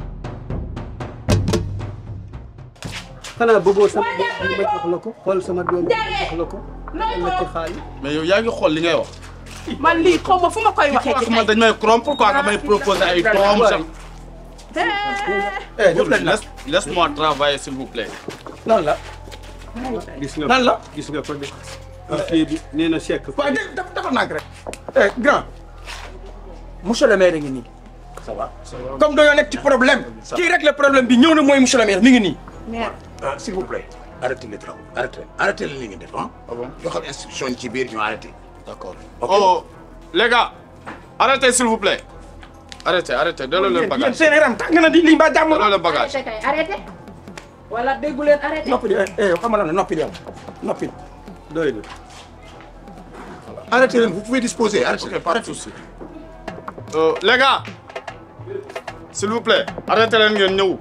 xanaa bëggoo sama doom ma jox la ko xool sama doom ma jox la ko la ci xaalis mais yow yaa ngi xool li ngay wax. man lii xaw ma fu ma koy waxee ci man dañ may corrompre pourquoi nga may proposer ay doom sax. Eh, Góor gi, laisse laisse-moi travailler s'il vous plaît. lan la gis nga lan la gis nga ko de kii bi nee na sekk waaye dé dafa dafa naag rek eh grand monsieur le maire ngi nii ça va comme dañoo nekk ci problème kii rek le problème bi ñëw na mooy monsieur le maire mi ngi nii ah s'il vous plaît arrêtez les travaux arrêtez arrêtez li ngeen def ah joxal instruction yi ci biir ñu arrêté d'accord Oh, les gars, arrêtez s'il vous plaît. Arrêtez, arrêtez, delloo leen yéen bagage. seen yaram tàng na di lii mbaa jàmm Delloo leen bagage. arrêté kay arrêté wala déggu leen arrêté noppi eh xam nga lan noppi yow noppi doy na arrêtez leen vous pouvez disposer arrêtez pas de souci Euh, les gars, s'il vous plaît, arrêtez leen ngeen ñëw.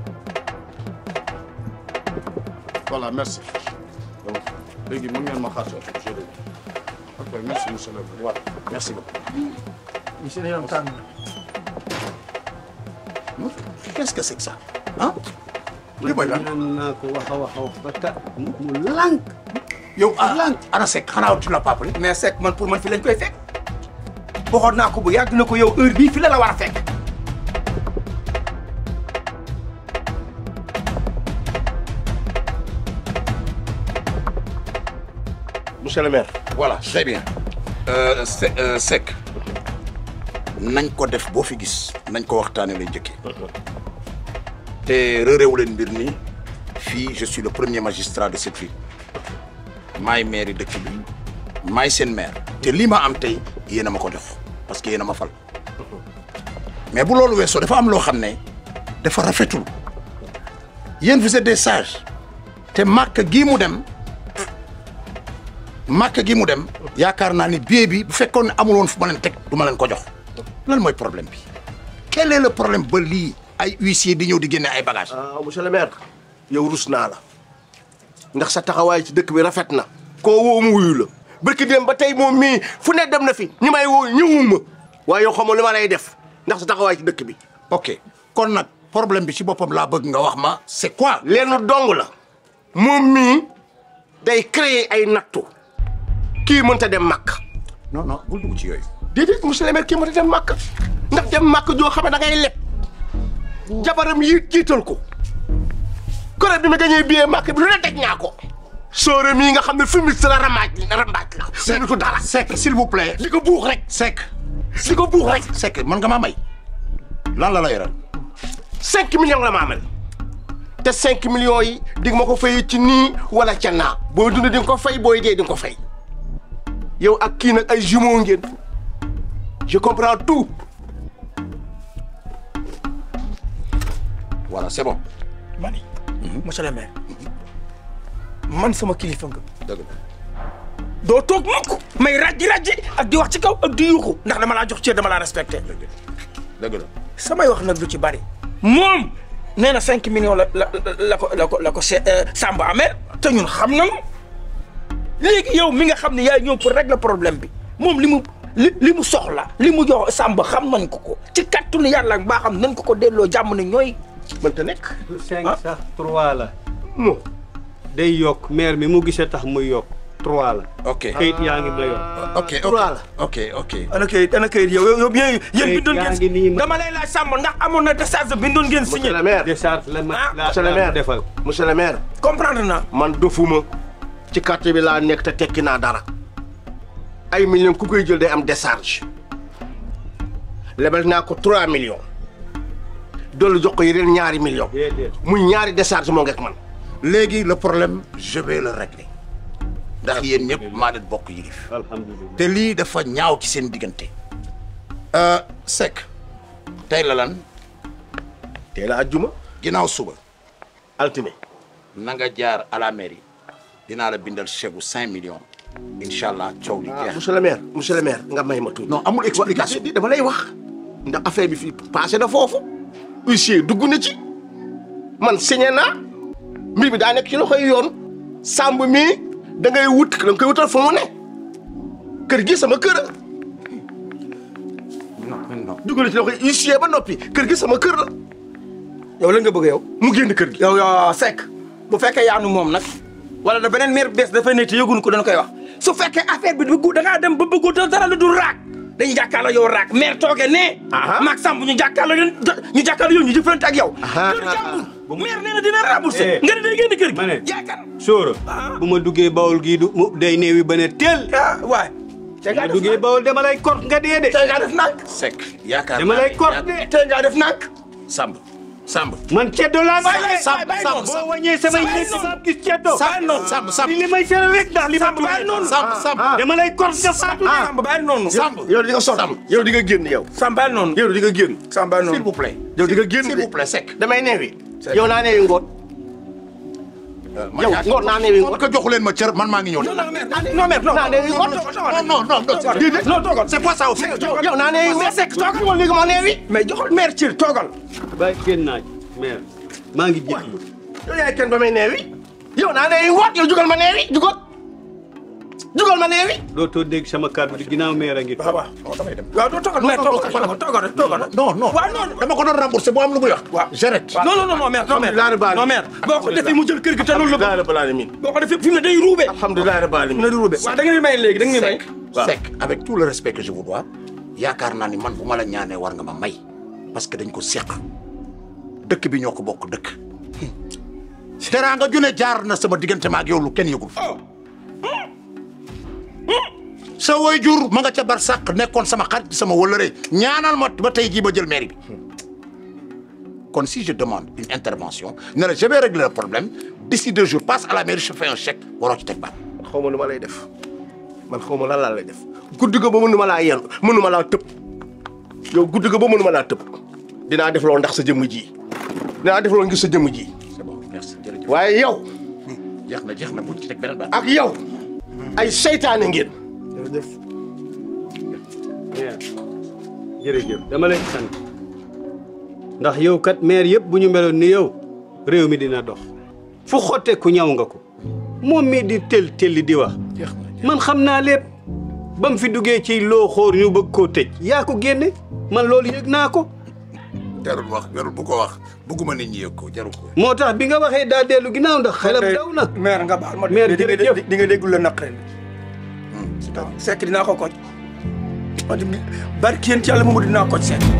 Voilà, merci. Donc, léegi mën ngeen ma xaar ci oto bi, je Ok, merci monsieur le maire. voilà merci beaucoup yi seen yaram tàng qu'est-ce que c'est que ça ah li mooy lan naan naa ko wax a wax a wax ba ta mu lànk yow ah lan ana Seck xanaa tu l'as pas pris mais Seck man pour man fi lañ koy fekk waxoon naa ko bu yàgg na ko yow heure bii fi la la war a fekk monsieur le maire voilà très bien euh, Se- euh, Seck nañ ko def boo fi gis nañ ko waxtaane lay njëkkee te réeréewu leen mbir ni fii je suis le premier magistrat de cette ville maay maire yi dëkk bi maay seen maire te lii ma am tey yéen a ma ko def parce que yéen a ma fal mais bu loolu weesoo dafa am loo xam ne dafa rafetul yéen vous êtes des sages te màkk gii mu dem màkk gi mu dem yaakaar naa ni billet bi bu fekkoon ne amul woon fu ma leen teg du ma leen ko jox lan mooy problème bi quel est le problème ba lii ay huissier di ñëw di génne ay bagages. ah monsieur le maire yow rus naa la ndax sa taxawaay ci dëkk bi rafet na koo woo mu wuyu la barki dem ba tey moom mii fu ne dem na fi ñi may woo ñëwuma waaye yow xamoo li ma lay def ndax sa taxawaay ci dëkk bi ok kon nag problème bi ci boppam laa bëgg nga wax ma c'est quoi. lenn dong la moom mii day créer ay nattu kii mënta dem màkk non non bul dugg ci yooyu. déedéet monsieur le maire kii mënta dem màkk ndax dem màkk joo xam ne da ngay leb jabaram yi jiital ko kore bi ma gañee billet màkk bi lu ne teg ñaa ko soore mii nga xam ne fumiste la rambaaj rambaaj la Seck ko dara Seck s'il vous plaît. di ko buux rek Seck. di ko buux rek Seck mën nga maa may. lan la la yoral. cinq millions la ma amal te cinq millions yi di nga ma ko fay ci nii wala ca naa booy dund di nga ko fay booy dee di nga ko fay yow ak kii nag ay jumeaux ngeen je comprends tout voilà c'est bon. mani monsieur le maire man sama kilifa nga dëgg la. doo toog mukk may rajji rajji ak di wax ci kaw ak di yuuxu ndax dama laa jox cër dama laa respecté dëgg la. samay wax nag du ci bari moom nee na cinq millions la la la ko la ko la ko se Samba amee te ñun xam nañu léegi yow mi nga xam ne yaay ñëw pour régler problème bi moom li mu li li mu soxla li mu jox Samba xam nañ ko ko ci kattanu yàlla ak baa xam nañ ko ko delloo jàmm ne ñooy mënta nekk cinq sax trois la day yokk maire mi mu gisee tax muy yokk trois la ok kayit yaa ngi ma yor ok trois la ok ok. ana kayit ana kayit yow yow yéen yéen bindoon yaa ngi nii ngeen ma- dama lay laaj Samba ndax amoon na décharge bindoon ngeen signé monsieur le maire décharge la ma la monsieur le la maire defal monsieur le maire comprendre naa man dofuma ci quartier bi laa nekk te tekki naa dara ay millions ku koy jël day am décharge lebal naa ko 3 millions dolli jox ko yeneen ñaari millions déedéet muy ñaari décharge moo ngeek man léegi le problème je vais le régler ndax yéen ñëpp maa leen bokk yilif alhamdulilah te lii dafa ñaaw ci seen diggante. Euh, Seck tey la lan tey la ajjuma ginnaaw suba altine na nga jaar à la mairie dinaa la bindal chèque bu 5 millions incha allah coow li jeex. monsieur le maire monsieur le maire nga may ma tuuti non amul explication. di dama lay wax ndax affaire bi fii passé na foofu huissier dugg na ci man signé naa mbir bi daa nekk ci loxoy yoon sàmb mii da ngay wut da nga koy wutal fu mu ne kër gi sama kër a non non. dugg na ci loxoy huissier ba noppi kër gi sama kër la yow la nga bëgg yow mu génn kër gi yow yow Seck bu fekkee yaanu moom nag wala da beneen maire bees dafay nekk te yëguñu ko dañ koy wax su fekkee affaire bi bëggu da ngaa dem ba bëggu te dara lu dul raak dañuy jàkkaarloo yow raak maire toogee nee. maag Samb ñu jàkkaarloo yow ñu jàkkaarloo yow ñu jëflante ak yow. kër jàmbur maire nee na dina remboursé. nga ne day génn kër gi. ma ne yaakaar sóora bu ma duggee bawol gii du mu day néewi ba ne teel ah waay bu ma duggee bawol dama lay kort nga dee de tey ngaa def nànk Seck yaakaar dama lay kort de tey ngaa def nànk Samb Samb man ceddo laa Bàyyi leen, Samb bàyyi Samb noonu. boo wàññee samay Bàyyi ñetti noonu. saab gis ceddo Bàyyi noonu. Samb Samb li may tere rek ndax li ma Samb bàyyi noonu. Samb Samb dama lay kort nga faatu de Samb bàyyi noonu Samb yow di nga sonn yow di nga génn yow Samb bàyyi noonu yow di nga génn Samb bàyyi s'il noonu vous plaît yow di nga génn s'il vous plaît Seck damay neewi yow naa neewi ngoon yow ngoon naa neewi ngoon ko joxu leen ma cër man maa ngi ñëw non non mère non mère non naa neewi ngoon non non non Déedéet, non toogal c'est pas ça au fait yow naa neewi ngoon Seck toogal ma léegi ma neewi mais joxal mère cër toogal bàyyi génn naaj mère maa ngi jékki yow yaay kenn ba may neewi yow naa neewi ngoon yow jugal ma neewi jugal jugal ma neewi dootoo dégg sama kàddu di ginnaaw mère a ngi waaw waaw waaw doo toogal mère toogal toogal toogal rek toogal rek non non waaw non dama ko doon remboursé boo am lu muy wax waaw j'arrête non non non non mère non mère Alhamdulilah rabbil non mère boo ko defee mu jël kër gi te loolu la alhamdulilah rabbil alamin boo ko defee fi mu ne day ruube alhamdulilah rabbil alamin na di ruube waaw da ngeen di may léegi da ngeen di may Seck avec tout le respect que je vous dois yaakaar naa ni man bu ma la ñaanee war nga ma may parce que dañ ko seq dëkk bi ñoo ko bokk dëkk teraanga june jaar na sama diggante ma ak yow lu kenn yëgul sa woy jur ma nga ca bar sàq nekkoon sama xarit sama wëllëre ñaanal ma ba tey jii ba jël mairie bi kon si je demande une intervention ne la je vais régler le problème d'ici deux jours passe à la mairie je fais un chèque waroo ci teg baat xaw ma lu ma lay def man xaw ma lan laa lay def guddi ga ba mënuma laa yenn mënuma laa tëb yow guddi ga ba mënuma laa tëb dinaa def loolu ndax sa jëmm ji dinaa def loolu ngir sa jëmm ji c'est bon merci jërëjëf waaye yow jeex na jeex na bu ci teg beneen baat ak yow ay seytaane ngeen jërëjëf mère jërëjëf dama lay sant ndax yow kat maire yëpp bu ñu meloon ni yow réew mi dina dox fu xotte ku ñaw nga ko moom mi di tel telli di wax man xam naa lépp ba mu fi duggee ci loo xóor ñu bëgg koo tëj yaa ko génne man loolu yëg naa ko jarul wax jarul bu ko wax bëgguma nit ñi yëg ko jarul ko moo tax bi nga waxee daa dellu ginnaaw ndax xelam daw na mère nga baal ma Mère, di nga jërëjëf. di nga déggul la naqare Seck dinaa ko koj wax dëgg barki yéen ci yàlla moomu dinaa koj Seck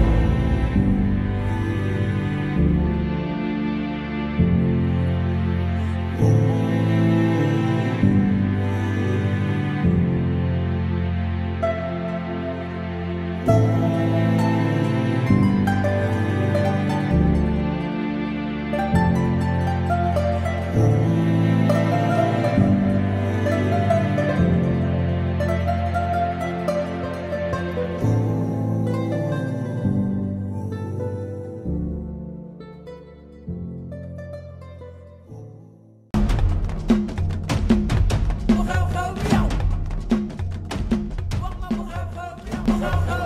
xew xew